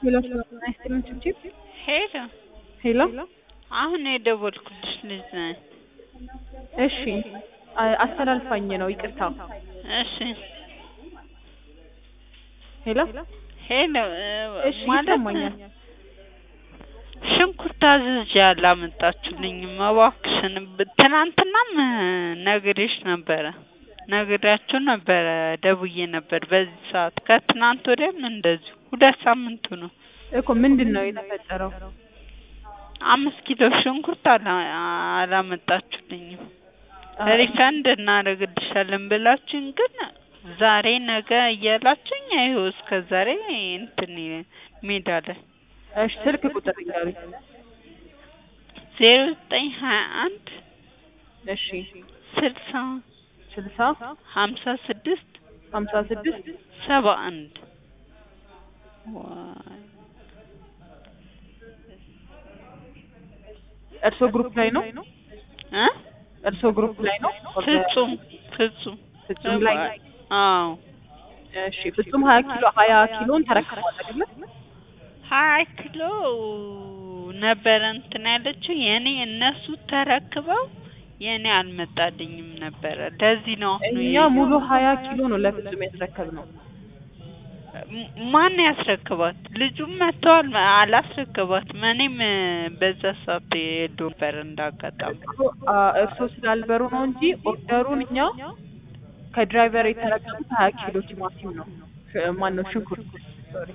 ሄሎ ሰላም አይስጥልኝ ችብችብ ሄሎ ሄሎ አሁን የደወልኩልሽ ልጅ ነኝ። እሺ አ- አስተላልፋኝ ነው ይቅርታ እሺ ሄሎ ሄሎ እሺ ማለት ይሰማኛል ሽንኩርት አዝዤ አላመጣችሁልኝም እባክሽን። ብ- ትናንትናም ነግሬሽ ነበረ ነግሬያችሁ ነበረ ደውዬ ነበር በዚህ ሰዓት ከትናንት ወዲያም እንደዚሁ ሁለት ሳምንቱ ነው። እኮ ምንድን ነው የተፈጠረው አምስት ኪሎ ሽንኩርት አላ አላመጣችሁልኝም። አ- ሪፈንድ እናደርግልሻለን ብላችሁኝ ግን ዛሬ ነገ እያላችሁኝ ይኸው እስከ ዛሬ እንትን ሜዳ ላይ እሺ ስልክ ቁጥር ንገሩኝ ዜሮ ዘጠኝ ሀያ አንድ እሺ ስልሳ ስልሳ ሀምሳ ስድስት ሀምሳ ስድስት ሰባ አንድ ዋይ እርሶ ግሩፕ ላይ ነው እ እርሶ ግሩፕ ላይ ነው ፍጹም ፍጹም ፍጹም ላይ አዎ እሺ ፍጹም ሀያ ኪሎ ሀያ ኪሎን ተረክቧል አይደለ ሀያ ኪሎ ነበረ እንትን ያለችው የኔ እነሱ ተረክበው የኔ አልመጣልኝም ነበረ። ለዚህ ነው አሁን እኛ የ- ሙሉ ሀያ ኪሎ ነው ለፍጹም ያስረከብነው ም- ማን ያስረክባት? ልጁም መጥተዋል አላስረክባትም። እኔም በዛ ሰዓት የለሁም ነበር እንዳጋጣሚ። እኮ አ፣ እርሶ ስላልበሩ ነው እንጂ ኦርደሩን እኛ ከድራይቨር የተረከቡት ሀያ ኪሎ ቲማቲም ነው ሽ- ማነው ሽንኩርት ሶሪ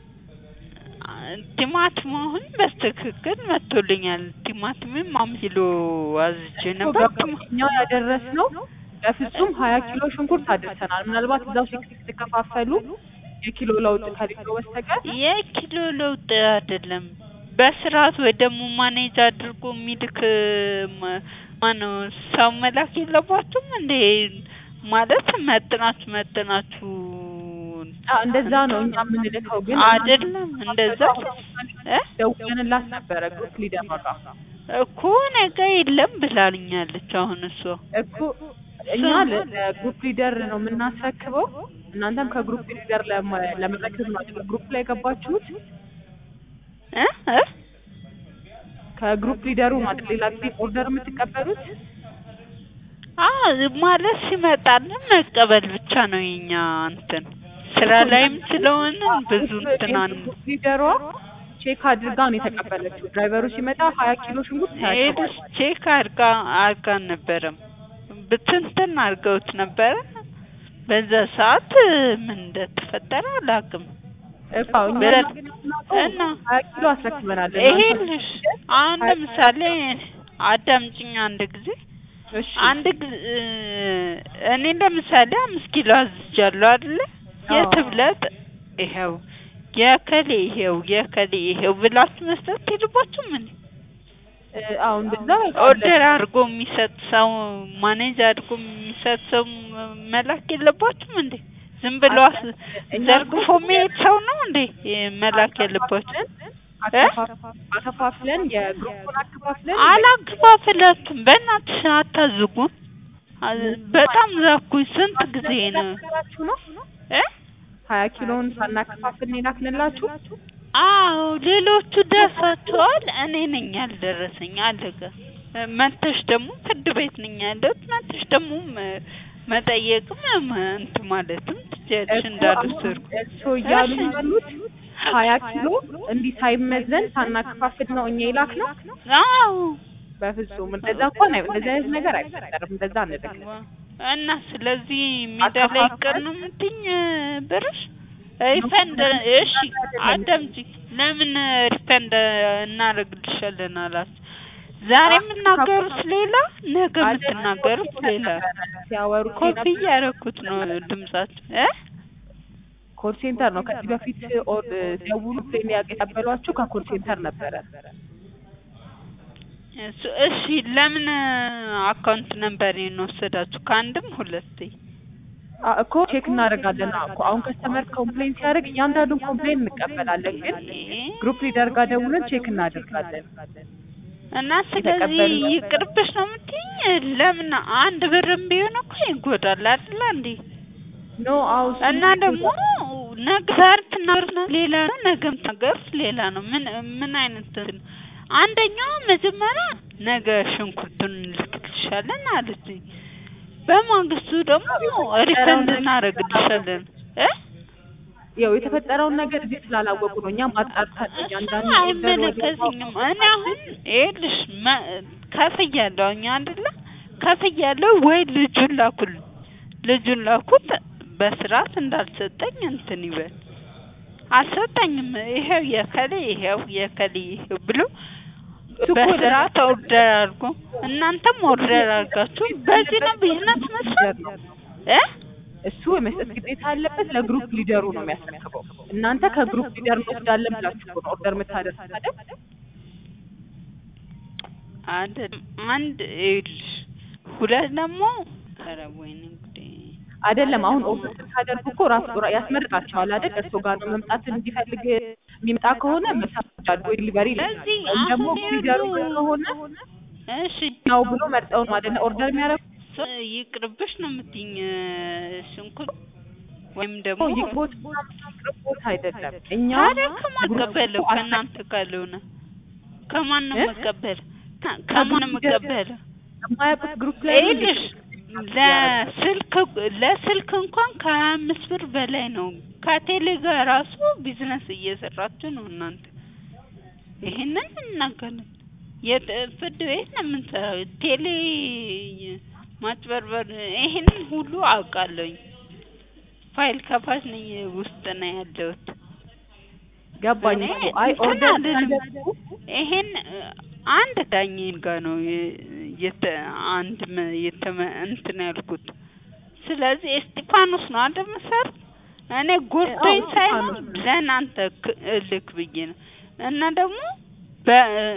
ቲማቲም አሁን በስትክክል መጥቶልኛል። ቲማቲምም አምስት ኪሎ አዝዤ ነበር። ቲማ- እኛ ያደረስነው ለፍጹም ሀያ ኪሎ ሽንኩርት አድርሰናል። ምናልባት እዛው ሲከፋፈሉ የኪሎ ለውጥ ከሌለው በስተቀር የኪሎ ለውጥ አይደለም። በስርዓት ወይ ደግሞ ማኔጅ አድርጎ የሚልክ ማ- ማነው ሰው መላክ የለባችሁም እንዴ? ማለት መጥናችሁ መጥናችሁ አ፣ እንደዛ ነው እኛ የምንልከው። ግን አይደለም እንደዛ እ ደውለንላት ነበረ ግሩፕ ሊደር ጋር እኮ ነገ የለም ብላልኛለች። አሁን እሷ እኮ እኛ ለ- ለግሩፕ ሊደር ነው የምናስረክበው። እናንተም ከግሩፕ ሊደር ለመ- ለመረከብ ነው አይደል ግሩፕ ላይ የገባችሁት። እ እ ከግሩፕ ሊደሩ ነው አይደል ሌላ ጊዜ ኦርደር የምትቀበሉት። አዎ ማለት ሲመጣልን መቀበል ብቻ ነው የኛ እንትን ስራ ላይም ስለሆነ ብዙ እንትን አን ግሩፕ ሊደሯ ቼክ አድርጋ ነው የተቀበለችው። ድራይቨሩ ሲመጣ ሀያ ኪሎ ሽንኩርት ሄድስ ቼክ አርጋ አርጋ አልነበረም ብትንትን አርገውት ነበረ። በዛ ሰዓት ምን እንደተፈጠረ አላውቅም። እኮ እኛ በለ- ግን የምናውቀው እና ሀያ ኪሎ አስረክበናል። ይሄልሽ አሁን ለምሳሌ አዳምጪኝ አንድ ጊዜ እሺ አንድ ጊዜ እኔ ለምሳሌ አምስት ኪሎ አዝጃለሁ አይደለ? አዎ። የትብለጥ ይሄው የከሌ ይሄው የከሌ ይሄው ብላችሁ መስጠት የለባችሁም እንዴ? እ፣ አሁን በዛ ኦርደር አድርጎ የሚሰጥ ሰው ማኔጅ አድርጎ የሚሰጥ ሰው ም- መላክ የለባችሁም እንዴ? ዝም ብሎ አስ- እኛ ዘርግፎ የሚሄድ ሰው ነው እንዴ የ- መላክ ያለባችሁ? እ? አከፋፍለን የግሩፑን አከፋፍለን አላግባብላችሁም። በእናትሽ አታዝጉም። አዝ- በጣም ዛኩኝ። ስንት ጊዜ ነው ነገራችሁ ነው እ? ሀያ ኪሎን ሳናከፋፍል ነው የላክንላችሁ። አዎ ሌሎቹ ደርሳቸዋል። እኔ ነኝ ያልደረሰኝ። አለቀ። እ፣ መተሽ ደግሞ ፍርድ ቤት ነኝ ያለሁት። መተሽ ደግሞ መ- መጠየቅም መ- እንትን ማለትም ትችያለሽ እንዳልወሰድኩ። እሱ እያሉ እሺ። ያሉት ሀያ ኪሎ እንዲህ ሳይመዘን ሳናከፋፍል ነው እኛ የላክ ነው። አዎ በፍጹም እንደዛ እንኳን አይ እንደዚህ አይነት ነገር አይፈጠርም። እንደዛ አንልክም። እና ስለዚህ ሜዳ ላይ ይቀር ነው የምትይኝ ብርሽ ሪፈንድ እሺ አዳምጪ ለምን ሪፈንድ እናደርግልሻለን አላችሁ ዛሬ የምናገሩት ሌላ ነገ የምትናገሩት ሌላ ሲያወሩ ኮፒ እያደረኩት ነው ድምጻችሁ እ ኮል ሴንተር ነው። ከዚህ በፊት ኦር ደውሉ ፕሌን ያቀበሏችሁ ከኮል ሴንተር ነበረ። እሱ- እሺ ለምን አካውንት ነምበር ወሰዳችሁ ከአንድም ሁለቴ አ- እኮ ቼክ እናደርጋለን እኮ አሁን ከስተመር ኮምፕሌን ሲያደርግ እያንዳንዱን ኮምፕሌን እንቀበላለን፣ ግን ግሩፕ ሊደር ጋር ደውለን ቼክ እናደርጋለን። እና ስለዚህ የተቀበሉ- ይቅርብሽ ነው የምትይኝ? ለምን አንድ ብርም ቢሆን እኮ ይጎዳል አይደል እንዴ? ኖ አው እና ደግሞ ነገ ዛሬ ትናገሩት ሌላ ነው፣ ነገ የምትናገሩት ሌላ ነው። ምን ምን አይነት እንትን ነው? አንደኛው መጀመሪያ ነገ ሽንኩርቱን እንልክልሻለን አለችኝ። በማግስቱ ደግሞ ሪፈንድ እናደርግልሻለን እ ያው የተፈጠረውን ነገር እዚህ ስላላወቁ ነው። እኛም አጣርተን እሱ እያንዳንዱ አይመለከተኝም። እኔ አሁን ይኸውልሽ መ- ከፍያለሁ እኛ አይደለ ከፍያለሁ ወይ ልጁን ላኩል ልጁን ላኩት በስርዓት እንዳልሰጠኝ እንትን ይበል አልሰጠኝም። ይሄው የከሌ ይሄው የከሌ ይሄው ብሎ እሱ እኮ በስርዓት ኦርደር አድርጎ እናንተም ኦርደር አድርጋችሁ በዚህ ነው ቢዝነስ መስራት እ እሱ የመስጠት ግዴታ አለበት። ለግሩፕ ሊደሩ ነው የሚያስረክበው። እናንተ ከግሩፕ ሊደር እንወስዳለን ብላችሁ እኮ ነው ኦርደር የምታደርጉት አይደል? አይደለም አንድ ይኸውልሽ፣ ሁለት ደግሞ ኧረ ወይኔ ጉዴ አይደለም አሁን ኦርደር ስታደርጉ እኮ ራሱ ራ- ያስመርጣቸዋል አይደል? እሱ ጋር ነው መምጣት እንዲፈልግ የሚመጣ ከሆነ መሳጃል ወይ ዲሊቨሪ ስለዚህ ወይም ደግሞ አሁን ሊደሩ ይኸውልህ፣ ከሆነ እሺ ነው ብሎ መርጠው ነው አይደለ ኦርደር የሚያደርጉት። ሶ- ይቅርብሽ ነው የምትይኝ ሽንኩርት ወይም ደግሞ ይቅቦት ይቅቦት አይደለም እኛ ታዲያ ከማን ቀበለው? ከእናንተ ካልሆነ ከማን ነው እ? የምቀበለው? ከ- ከማን ነው የምቀበለው? የማያውቁት ግሩፕ ላይ ነው ይኸውልሽ ለስልክ ለስልክ እንኳን ከሀያ አምስት ብር በላይ ነው። ከቴሌ ጋር ራሱ ቢዝነስ እየሰራችሁ ነው እናንተ። ይሄንን እናገራለን። የት ፍርድ ቤት ነው የምንሰራው። ቴሌ ማጭበርበር ይሄንን ሁሉ አውቃለሁኝ። ፋይል ከፋች ነኝ ውስጥ ነው ያለሁት። ገባኝ እኔ እኮ አይ እንትን ኦርደር አልልም። ሲያደርጉ ይሄን እ፣ አንድ ዳኝን ጋር ነው የ- የተ አንድ መ- የተመ እንትን ያልኩት። ስለዚህ እስጢፋኖስ ነው አይደል መሰረት እኔ ጎርቶኝ አዎ፣ ሳይሆን እስጢፋኖስ። ለእናንተ ክ- እልክ ብዬ ነው። እና ደግሞ በ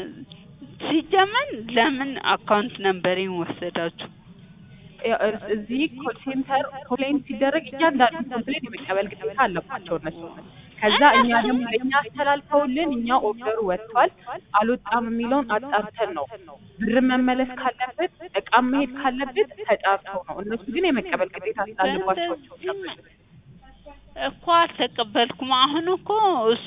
ሲጀመር ለምን አካውንት ነምበሬን ወሰዳችሁ? ያው እር- እዚህ ኮል ሴንተር ኮምፕሌን ሲደረግ እያንዳንዱ ኮምፕሌን የመቀበል ግዴታ አለባቸው እነሱ። ከዛ እኛ ደግሞ ለእኛ አስተላልፈውልን እኛ ኦርደሩ ወጥቷል አልወጣም የሚለውን አጣርተን ነው ብር መመለስ ካለበት እቃ መሄድ ካለበት ተጣርተው ነው። እነሱ ግን የመቀበል ግዴታ ስላለባቸው በእንደዚህ እኮ አልተቀበልኩም። አሁን እኮ እሷ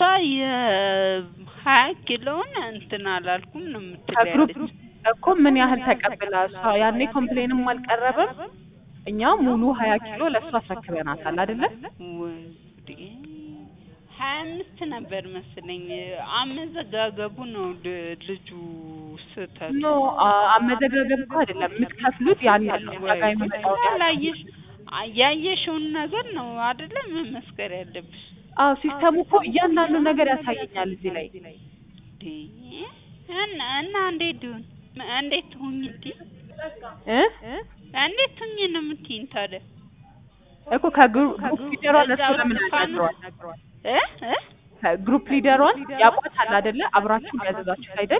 የሀያ ኪሎውን እንትን አላልኩም ነው ከግሩፕ የምትለያለች። እኮ ምን ያህል ተቀብላ እሷ ያኔ ኮምፕሌንም አልቀረበም። እኛ ሙሉ ሀያ ኪሎ ለእሷ አስረክበናታል አይደለ? ወይ ጉዴ! ሀያ አምስት ነበር መስለኝ። አመዘጋገቡ ነው ል- ልጁ ስህተት። ኖ አ- አመዘጋገብ እኮ አይደለም የምትከፍሉት ያን ያህል ነው። እኛ ጋር የሚመጣውን ያህል ነው። ያላየሽ ያየሽውን ነገር ነው አይደለ መመስከር ያለብሽ። አዎ ሲስተሙ እኮ እያንዳንዱ ነገር ያሳየኛል እዚህ ላይ እንዴ! እና እና እንዴት ይሁን እንዴት ሁኝ እንዴ? እ እንዴት ሁኝ ነው የምትይኝ ታዲያ? እኮ ከግሩፕ ሊደሯን እሱ እዛው ለምን እስጢፋኖስ አናግሯል? እ እ ከግሩፕ ሊደሯን ያውቋታል አይደለ? አብራችሁ ያዘዛችሁ አይደል?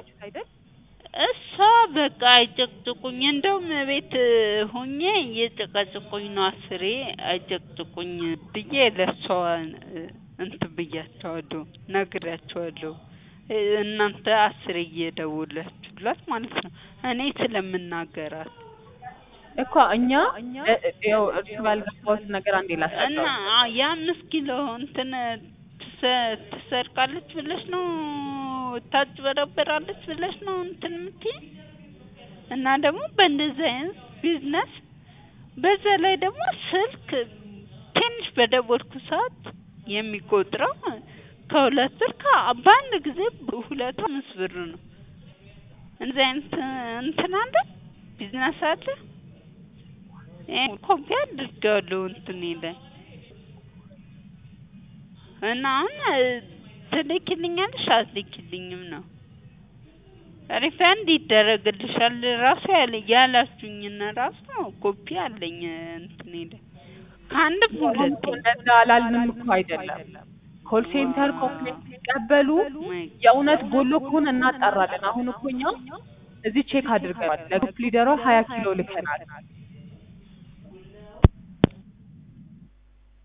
እሷ በቃ አይጨቅጭቁኝ፣ እንደውም ቤት ሆኜ እየጨቀጭቁኝ ነው። አስሬ አይጨቅጭቁኝ ብዬ ለእሷ እንትን ብያቸዋለሁ፣ ነግሬያቸዋለሁ። እ እናንተ አስሬ እየደወላችሁላት ማለት ነው እኔ ስለምናገራት እኮ እኛ እ- ያው እርሱ ባልገባሁት ነገር አንዴ እና ላስረዳው። አ- የአምስት ኪሎ እንትን ትሰ- ትሰርቃለች ብለሽ ነው ታጭበረበራለች ብለሽ ነው እንትን የምትይኝ? እና ደግሞ በእንደዚህ አይነት ቢዝነስ በዛ ላይ ደግሞ ስልክ ትንሽ በደወልኩ ሰዓት የሚቆጥረው ከሁለት ብር ከ- በአንድ ጊዜ ሁለት አምስት ብር ነው። እንደዚህ አይነት እንትን አለ ቢዝነስ አለ። ይሄን ኮፒ አድርጌዋለሁ እንትን ላይ እና አሁን ትልኪልኛለሽ አትልኪልኝም ነው ሪፈንድ ይደረግልሻል ራሱ ያለ ያላችሁኝና ራሱ ኮፒ አለኝ እንትን ላይ ከአንድም ሁለት እንደዛ አላልንም እኮ አይደለም። ኮል ሴንተር ኮምፕሌንት ሲቀበሉ የእውነት ጎሎ ከሆነ እናጣራለን። አሁን እኮ እኛ እዚህ ቼክ አድርገናል። ለግሩፕ ሊደሯ ሀያ ኪሎ ልከናል።